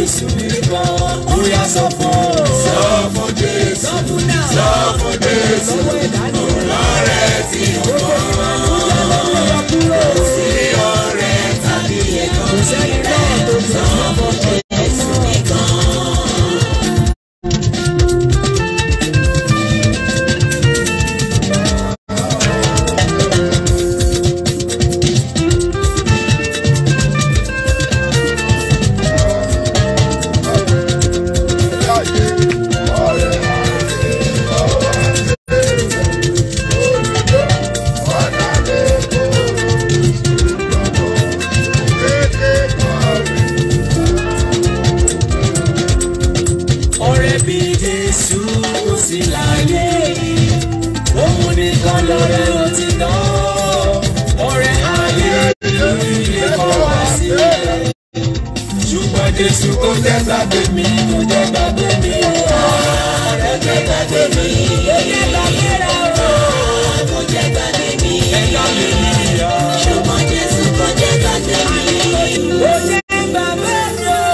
Jésù nìkan. Ó yá sọ fún o. Sọ fún Jésù. Sọ fún náà. Sọ fún Jésù. Lọ́wọ́ ìdánimọ̀. Ọ̀rẹ́ tí ó mọ̀. Kò sí ọ̀rẹ́ tàbí ẹ̀kan. Kò sẹ́ni náà tó sọ fún Jésù nìkan. ọ̀rẹ́ bí jésù kò sí láyé yìí òun nìkan lọ́rẹ́ òtítọ́ ọ̀rẹ́ ayé lórí ilé kọ́ wá sílẹ̀ ṣùgbọ́n jésù kò jẹ́ gbàgbé mi kò jẹ́ gbàgbé mi ọ̀rẹ́ jẹ́ gbàgbé mi kò jẹ́ gbàgbé rẹ̀ kò jẹ́ gbàgbé mi ẹ̀yọ́ mi nìyọ ṣùgbọ́n jésù kò jẹ́ gbàgbé mi kò jẹ́ gbàgbé mi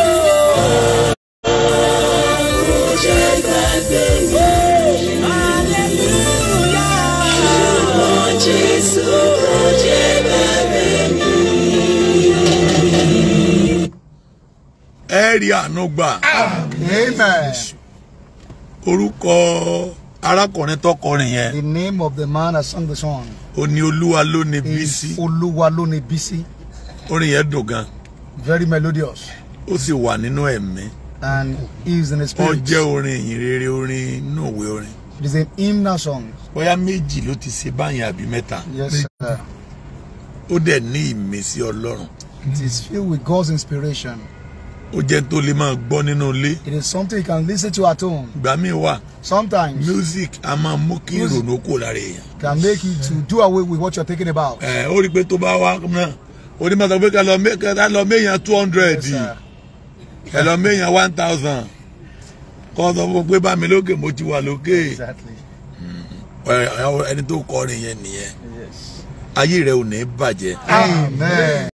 ẹ rí àánú gbà Amen. orúkọ arákùnrin tọkọrin yẹn The name of the man that sung the song ó ní olúwa ló ní bísí is Oluwalone Bisi. orin yẹn dùn gan Very melodious. ó sì wà nínú ẹ̀mí And he is in the ó spirit. jẹ́ orin ìyìn rere orin inú òwe orin It is an hymnal song. bóyá méjì ló ti ṣe báyìí àbí mẹ́ta Yes, sir. ó dẹ̀ ní ìmísí ọlọ́run It is filled with God's inspiration. ó jẹ́ tó lè máa gbọ́ nínú ilé It is something you can listen to at home. ìgbà míì wà Sometimes music a máa mú kí Music. ìrònú kò lára èèyàn can make you to do away with what you're thinking about. ẹ ó rí i pé tó bá wá náà onímọ̀ sọ pé ká lọ mé- ká lọ méyàn two hundred Yes, sir. ẹ lọ méyàn one thousand kọ́ sọ fún un pé bá mi lókè mo ti wà lókè Exactly. Ẹ, ẹ, ẹni tó kọrin yẹn nìyẹn Yes. ayé rẹ ò ní bàjẹ́ Amen.